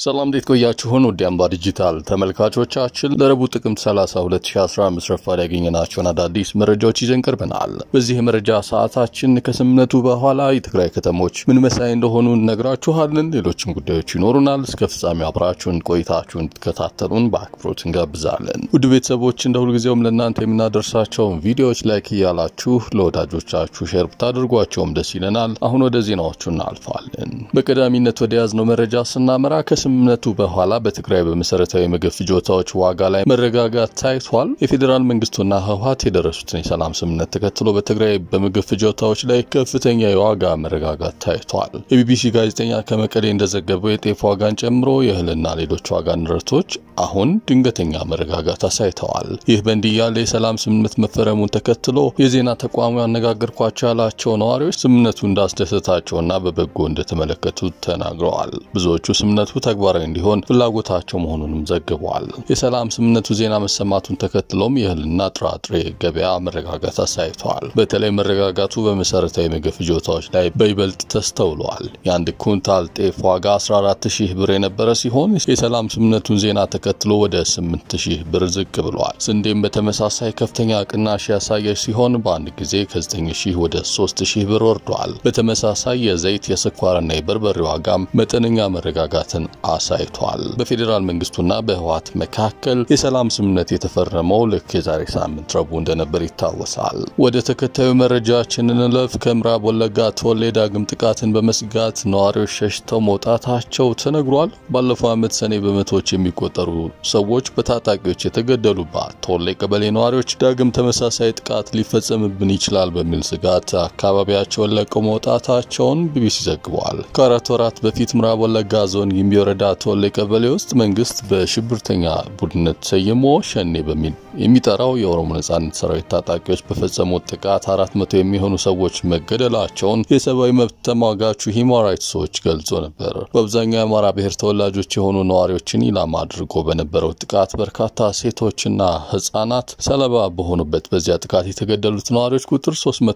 ሰላም እንዴት ቆያችሁን? ውድ አምባ ዲጂታል ተመልካቾቻችን ለረቡዕ ጥቅምት 30 2015 ረፋድ ያገኘናቸውን አዳዲስ መረጃዎች ይዘን ቀርበናል። በዚህ የመረጃ ሰዓታችን ከስምምነቱ በኋላ የትግራይ ከተሞች ምን መሳይ እንደሆኑ እነግራችኋለን። ሌሎችም ጉዳዮች ይኖሩናል። እስከ ፍጻሜው አብራችሁን ቆይታችሁን እንድትከታተሉን በአክብሮት እንጋብዛለን። ውድ ቤተሰቦች እንደ ሁልጊዜውም ለእናንተ የምናደርሳቸውን ቪዲዮዎች ላይክ እያላችሁ ለወዳጆቻችሁ ሼር ብታደርጓቸውም ደስ ይለናል። አሁን ወደ ዜናዎቹ እናልፋለን። በቀዳሚነት ወደ ያዝነው መረጃ ስናመራ ከስምምነቱ በኋላ በትግራይ በመሰረታዊ ምግብ ፍጆታዎች ዋጋ ላይ መረጋጋት ታይቷል። የፌዴራል መንግስቱና ህወሀት የደረሱትን የሰላም ስምምነት ተከትሎ በትግራይ በምግብ ፍጆታዎች ላይ ከፍተኛ የዋጋ መረጋጋት ታይቷል። የቢቢሲ ጋዜጠኛ ከመቀሌ እንደዘገበው የጤፍ ዋጋን ጨምሮ የእህልና ሌሎች ዋጋ ንረቶች አሁን ድንገተኛ መረጋጋት አሳይተዋል። ይህ በእንዲህ ያለ የሰላም ስምምነት መፈረሙን ተከትሎ የዜና ተቋሙ ያነጋገርኳቸው ያላቸው ነዋሪዎች ስምምነቱ እንዳስደሰታቸውና በበጎ እንደተመለከቱት ተናግረዋል። ብዙዎቹ ስምምነቱ ተግባራዊ እንዲሆን ፍላጎታቸው መሆኑንም ዘግበዋል። የሰላም ስምምነቱ ዜና መሰማቱን ተከትሎም የእህልና ጥራጥሬ ገበያ መረጋጋት አሳይተዋል። በተለይ መረጋጋቱ በመሰረታዊ ምግብ ፍጆታዎች ላይ በይበልጥ ተስተውሏል። የአንድ ኩንታል ጤፍ ዋጋ 14000 ብር የነበረ ሲሆን የሰላም ስምምነቱን ዜና ተከትሎ ወደ 8000 ብር ዝቅ ብሏል። ስንዴም በተመሳሳይ ከፍተኛ ቅናሽ ያሳየች ሲሆን በአንድ ጊዜ ከ9000 ወደ 3000 ብር ወርዷል። በተመሳሳይ የዘይት የስኳርና የበርበሬ ዋጋም መጠነኛ መረጋጋትን አሳይቷል። በፌዴራል መንግስቱና በህወሀት መካከል የሰላም ስምምነት የተፈረመው ልክ የዛሬ ሳምንት ረቡዕ እንደነበር ይታወሳል። ወደ ተከታዩ መረጃችን እንለፍ። ከምዕራብ ወለጋ ቶሌ ዳግም ጥቃትን በመስጋት ነዋሪዎች ሸሽተው መውጣታቸው ተነግሯል። ባለፈው ዓመት ሰኔ በመቶዎች የሚቆጠሩ ሰዎች በታጣቂዎች የተገደሉባት ቶሌ ቀበሌ ነዋሪዎች ዳግም ተመሳሳይ ጥቃት ሊፈጸምብን ይችላል በሚል ስጋት አካባቢያቸውን ለቀው መውጣታቸውን ቢቢሲ ዘግቧል። ከአራት ወራት በፊት ምዕራብ ወለጋ ዞን ጊምቢ ወረዳ ቶሌ ቀበሌ ውስጥ መንግስት በሽብርተኛ ቡድንነት ሰይሞ ሸኔ በሚል የሚጠራው የኦሮሞ ነጻነት ሰራዊት ታጣቂዎች በፈጸሙት ጥቃት አራት መቶ የሚሆኑ ሰዎች መገደላቸውን የሰብአዊ መብት ተሟጋቹ ሂውማን ራይትስ ዎች ገልጾ ነበር። በአብዛኛው የአማራ ብሔር ተወላጆች የሆኑ ነዋሪዎችን ኢላማ አድርጎ በነበረው ጥቃት በርካታ ሴቶችና ህጻናት ሰለባ በሆኑበት በዚያ ጥቃት የተገደሉት ነዋሪዎች ቁጥር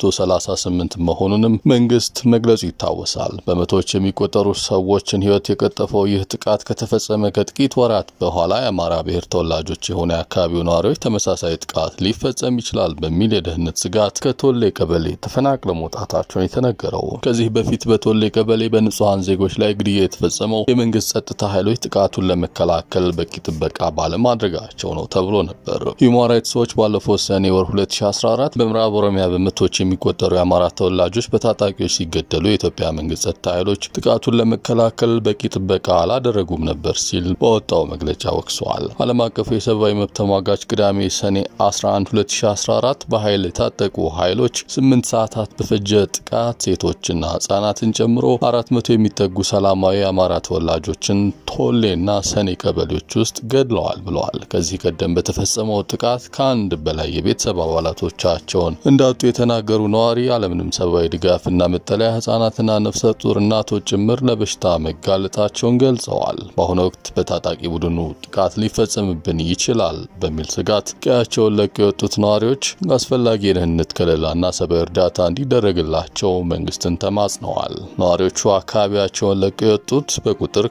338 መሆኑንም መንግስት መግለጹ ይታወሳል። በመቶዎች የሚቆጠሩ ሰዎችን ህይወት የቀጠፈው ይህ ጥቃት ከተፈጸመ ከጥቂት ወራት በኋላ የአማራ ብሔር ተወላጆች የሆኑ የአካባቢው ነዋሪዎች ተመሳሳይ ጥቃት ሊፈጸም ይችላል በሚል የደህንነት ስጋት ከቶሌ ቀበሌ ተፈናቅለው መውጣታቸውን የተነገረው። ከዚህ በፊት በቶሌ ቀበሌ በንጹሐን ዜጎች ላይ ግድያ የተፈጸመው የመንግስት ጸጥታ ኃይሎች ጥቃቱን ለመከላከል በቂ ጥበቃ ባለማድረጋቸው ነው ተብሎ ነበር። ሂውማን ራይትስ ዎች ባለፈው ሰኔ ወር 2014 በምዕራብ ኦሮሚያ በመቶዎች የሚቆጠሩ የአማራ ተወላጆች በታጣቂዎች ሲገደሉ የኢትዮጵያ መንግስት ጸጥታ ኃይሎች ጥቃቱን ለመከላከል በቂ ጥበቃ አላደረጉም ነበር ሲል በወጣው መግለጫ ወቅሰዋል። ዓለም አቀፉ የሰብአዊ መብት ተሟጋች ቅዳሜ ሰኔ 11 2014 በኃይል የታጠቁ ኃይሎች 8 ሰዓታት በፈጀ ጥቃት ሴቶችና ህጻናትን ጨምሮ 400 የሚጠጉ ሰላማዊ የአማራ ተወላጆችን ቶሌና ሰኔ ቀበሌዎች ውስጥ ገድለዋል ብለዋል። ከዚህ ቀደም በተፈጸመው ጥቃት ከአንድ በላይ የቤተሰብ አባላቶቻቸውን እንዳጡ የተናገሩ ነዋሪ ያለምንም ሰብአዊ ድጋፍና መጠለያ ህጻናትና ነፍሰ ጡር እናቶች ጭምር ለበሽታ መጋለጣቸውን ገልጸዋል። በአሁኑ ወቅት በታጣቂ ቡድኑ ጥቃት ሊፈጸምብን ይችላል በሚል ስጋት ቀያቸውን ለቀው የወጡት ነዋሪዎች አስፈላጊ የደህንነት ከለላና ሰብአዊ እርዳታ እንዲደረግላቸው መንግስትን ተማጽነዋል። ነዋሪዎቹ አካባቢያቸውን ለቀው የወጡት በቁጥር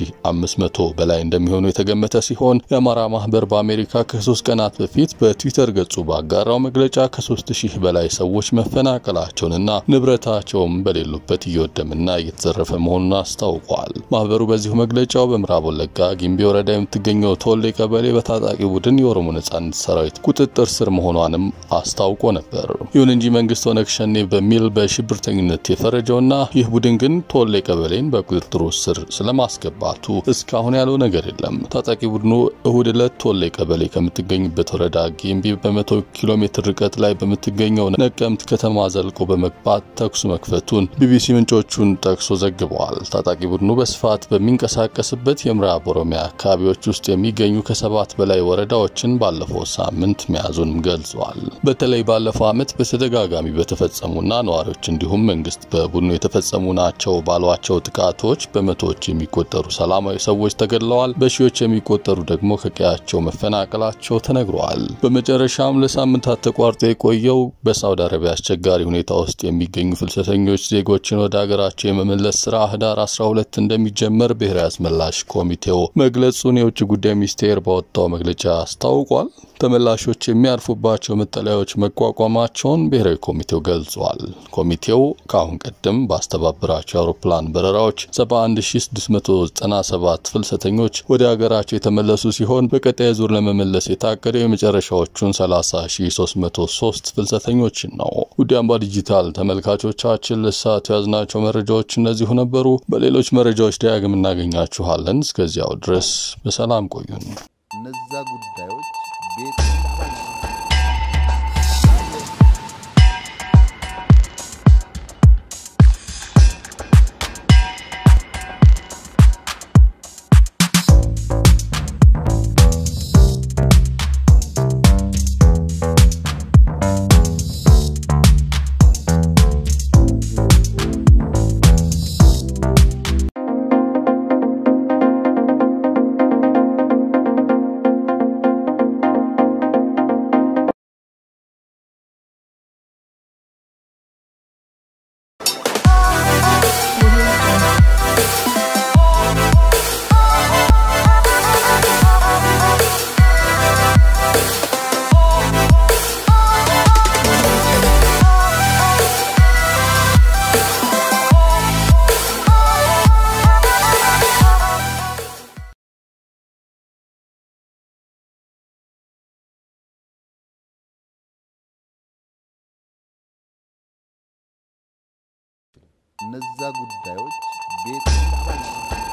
ከ1500 በላይ እንደሚሆኑ የተገመተ ሲሆን የአማራ ማህበር በአሜሪካ ከሶስት ቀናት በፊት በትዊተር ገጹ ባጋራው መግለጫ ከ3000 በላይ ሰዎች መፈናቀላቸውንና ንብረታቸውም በሌሉበት እየወደምና እየተዘረፈ መሆኑን አስታውቋል። ማህበሩ በዚሁ መግለጫው በምዕራብ ወለጋ ጊምቢ ወረዳ የምትገኘው ቶሌ ቀበሌ በታጣቂ ቡድን የኦሮሞ ነጻነት ሰራዊት ቁጥጥር ስር መሆኗንም አስታውቆ ነበር። ይሁን እንጂ መንግስት ኦነግ ሸኔ በሚል በሽብርተኝነት የፈረጀውና ይህ ቡድን ግን ቶሌ ቀበሌን በቁጥጥሩ ስር ስለማስገባቱ እስካሁን ያለው ነገር የለም። ታጣቂ ቡድኑ እሁድ ዕለት ቶሌ ቀበሌ ከምትገኝበት ወረዳ ጊምቢ በመቶ ኪሎ ሜትር ርቀት ላይ በምትገኘው ነቀምት ከተማ ዘልቆ በመግባት ተኩስ መክፈቱን ቢቢሲ ምንጮቹን ጠቅሶ ዘግበዋል። ታጣቂ ቡድኑ በስፋት በሚንቀሳቀስበት የምዕራብ ኦሮሚያ አካባቢዎች ውስጥ የሚገኙ ከሰባት በላይ ወረዳዎችን ባለፈው ሳምንት መያዙንም ገልጿል። በተለይ ባለፈው ዓመት በተደጋጋሚ በተፈጸሙና ነዋሪዎች እንዲሁም መንግስት በቡድኑ የተፈጸሙ ናቸው ባሏቸው ጥቃቶች በመቶዎች የሚቆጠሩ ሰላማዊ ሰዎች ተገድለዋል። በሺዎች የሚቆጠሩ ደግሞ ከቀያቸው መፈናቀላቸው ተነግረዋል። በመጨረሻም ለሳምንታት ተቋርጦ የቆየው በሳውዲ አረቢያ አስቸጋሪ ሁኔታ ውስጥ የሚገኙ ፍልሰተኞች ዜጎችን ወደ ሀገራቸው የመመለስ ስራ ህዳር 12 እንደሚጀመር ብሔራዊ ብሔራዊ አስመላሽ ኮሚቴው መግለጹን የውጭ ጉዳይ ሚኒስቴር ባወጣው መግለጫ አስታውቋል። ተመላሾች የሚያርፉባቸው መጠለያዎች መቋቋማቸውን ብሔራዊ ኮሚቴው ገልጿል። ኮሚቴው ከአሁን ቀደም ባስተባበራቸው የአውሮፕላን በረራዎች 71697 ፍልሰተኞች ወደ ሀገራቸው የተመለሱ ሲሆን በቀጣይ ዙር ለመመለስ የታቀደው የመጨረሻዎቹን 30303 ፍልሰተኞችን ነው። ውድ አምባ ዲጂታል ተመልካቾቻችን ለሰዓቱ ያዝናቸው መረጃዎች እነዚሁ ነበሩ። በሌሎች መረጃዎች ዳግም እናገኛችኋለን። እስከዚያው ድረስ በሰላም ቆዩን። እነዛ ጉዳዮች ቤት እነዛ ጉዳዮች ቤት